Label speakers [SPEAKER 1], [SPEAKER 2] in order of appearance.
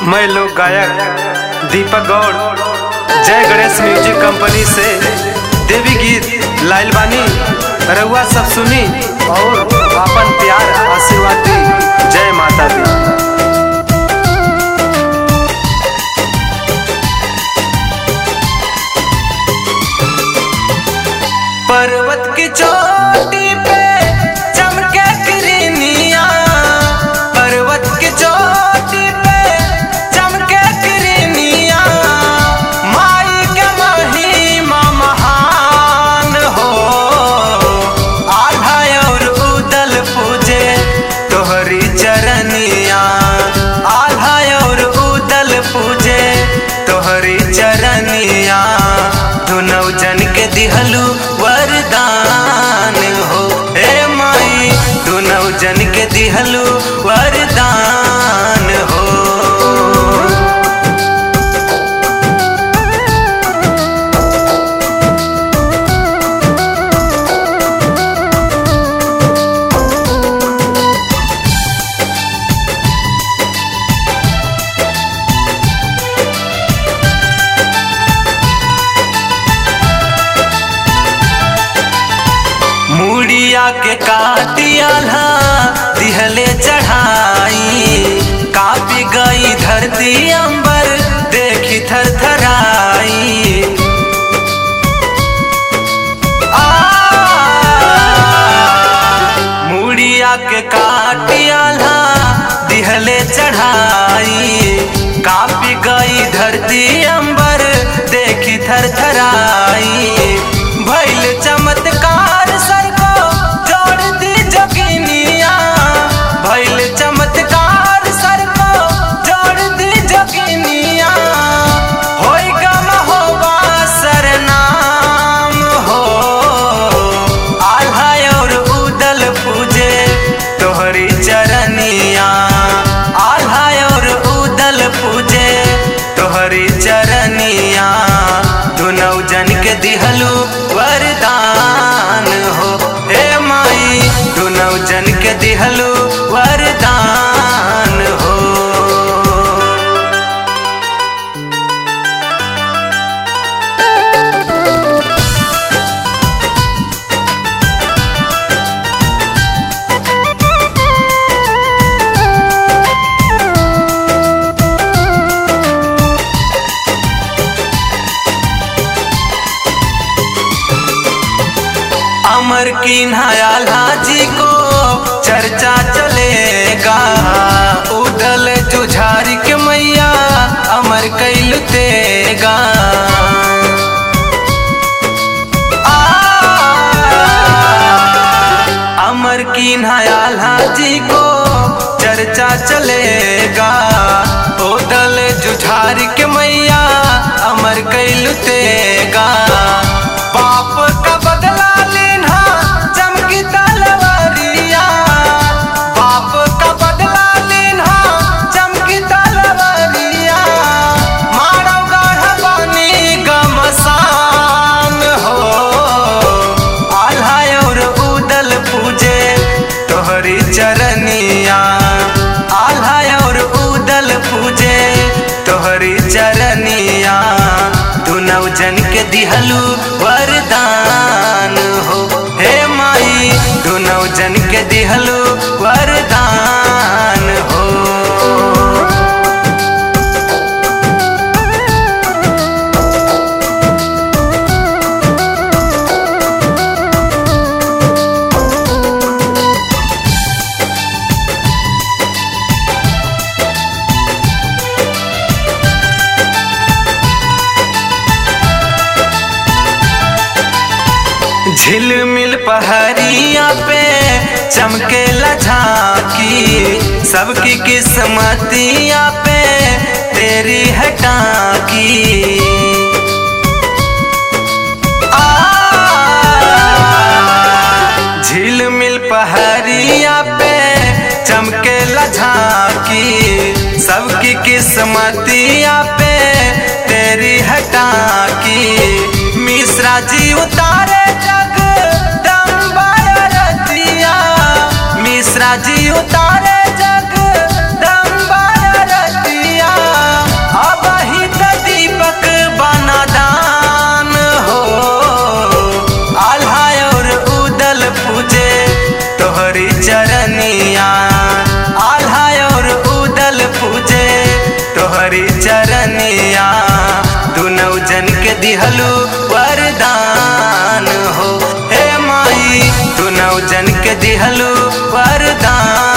[SPEAKER 1] मैं लोक गायक दीपक गौड़ जय गणेश म्यूजिक कंपनी से देवी गीत लाइल बानी रउआ सब सुनी और अपन प्यार आशीर्वाद दी जय माता दी पर्वत की चोटी पे चमके किरनिया पर्वत की चोटी पे चमके किरनिया माई के महिमा महान हो आधा और उदल पूजे तोहरी चरनिया आधा और उदल पूजे तोहरी चरनिया दुनौ जन के दिहलू वरदान हो हे माई दुनौ जन के दिहलू वरदान हो मुड़िया के काटियाला दिहले चढ़ाई कापी गई धरती अंबर देखी थर थराई मुड़िया के काटियाला दिहले चढ़ाई कापी गई धरती अंबर देखी थर थराई भैल चमत्कार सर को जोड़ दी जोगिनिया भैल चमत्कार सर को जोड़ दी जोगिनिया होई गम होवा सरनाम हो आल्हा और उदल पूजे तोहरी चरनिया आल्हा और उदल पूजे तोहरी चरनिया दुनौ जन के दिहलू वरदान हो हे माई दुनौ जन के दिहलू वरदान हो अमर की नयाला जी को चर्चा चलेगा उदल जुझारी के मैया अमर कैल देगा अमर की नयाला जी को चर्चा चलेगा उदल जुझारी के मैया अमर कैल देगा पाप का बदला लेना चमकी तलवारिया पाप का बदला लेना चमकी तलवारिया मारो गाढ़ पानी गमसान हो आल्हा और उदल पूजे तोहरी चरनिया आल्हा और उदल पूजे तोहरी चरनिया दुनौ जन के दिहलू वरदान हो हे माई दुनौ जन के दिहलू वरदान हो झिलमिल पहरिया पे चमके झांकी सबकी किस्मतिया पे तेरी है टाकी आ, झिलमिल पहरिया पे चमके झांकी सबकी किस्मतिया पे तेरी है टाकी मिश्रा जी उतारे जग दम्बाया रतिया मिश्रा जी उतारे जग दम्बाया रतिया तोहरी चरनिया दुनौ जन के दिहलू वरदान हो हे माई दुनौ जन के दिहलू वरदान